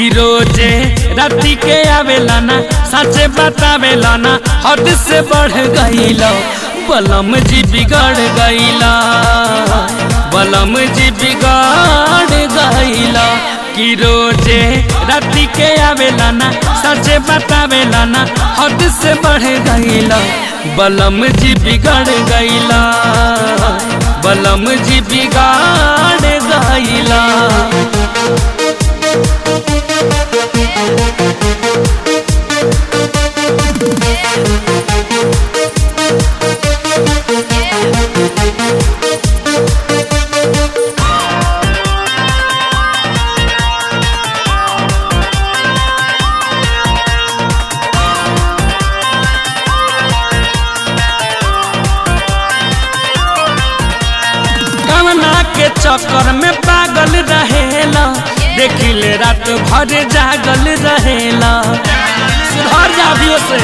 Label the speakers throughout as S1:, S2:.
S1: कि रोजे राती के आवेला ना सचे बतावेला ना हद से बढ़ गईला बलम जी बिगड़ गईला बलम जी बिगड़ गईला कि रोजे राती के आवेला ना सचे बतावेला ना हद से बढ़ गईला बलम जी बिगड़ गईला बलम जी बिगाड़ गईला कवना के चक्कर में पागल रहेला देखिले रात भर जागल रहेला सुधर जाबियो से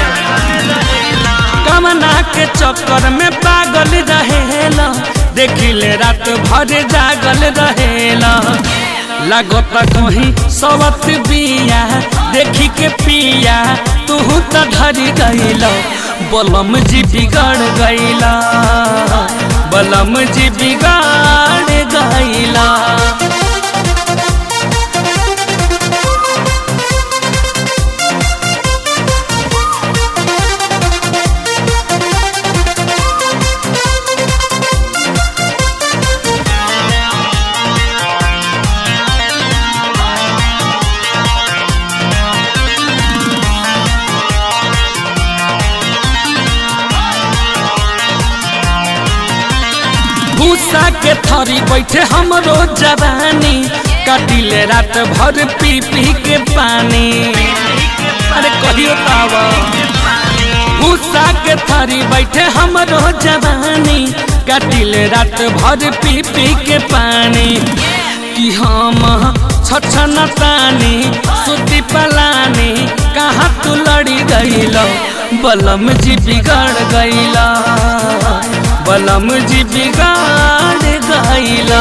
S1: कवना के चक्कर में पागल रहेला देखिले रात भर जागल रहेला लागत कहीं सवत बिया देखी के पिया तू तो धरी गईला बलम जी बिगड़ गईला बलम जी बिगाड़ गईला भूसा के थरी बैठे हमरो जवानी कटिले रात भर पी पी के पानी अरे कहियो तावा भूसा के थरी बैठे हमरो जवानी कटिले रात भर पी पी के पानी कि हम छछन तानी सुती पलानी कहाँ तू लड़ी गईलो बलम जी बिगड़ गईला बलम जी बिगाड़ गईला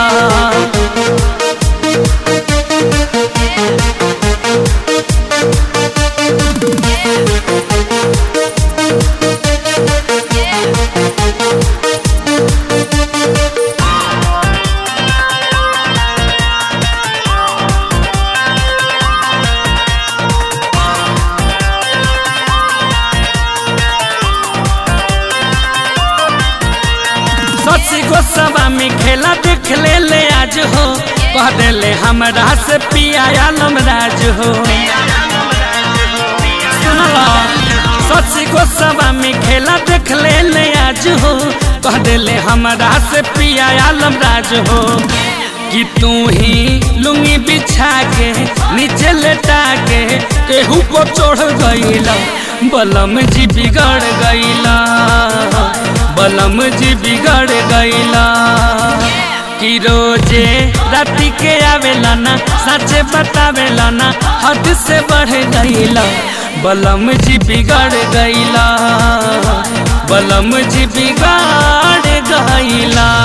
S1: सची को सभा में खेला देख ले ले आज हो कह देले हमरा से पिया आलम राज हो सुनला सची को सभा में खेला देख ले ले आज हो कह देले हमरा से पिया आलम राज हो कि तू ही लुंगी बिछा के नीचे लेटा के केहू को चढ़ गईला बलम जी बिगड़ गईला बलम जी बिगड़ गईला कि रोजे राती के आवेला ना सचे बतावेला ना हद से बढ़ गईला बलम जी बिगड़ गईला बलम जी बिगाड़ गईला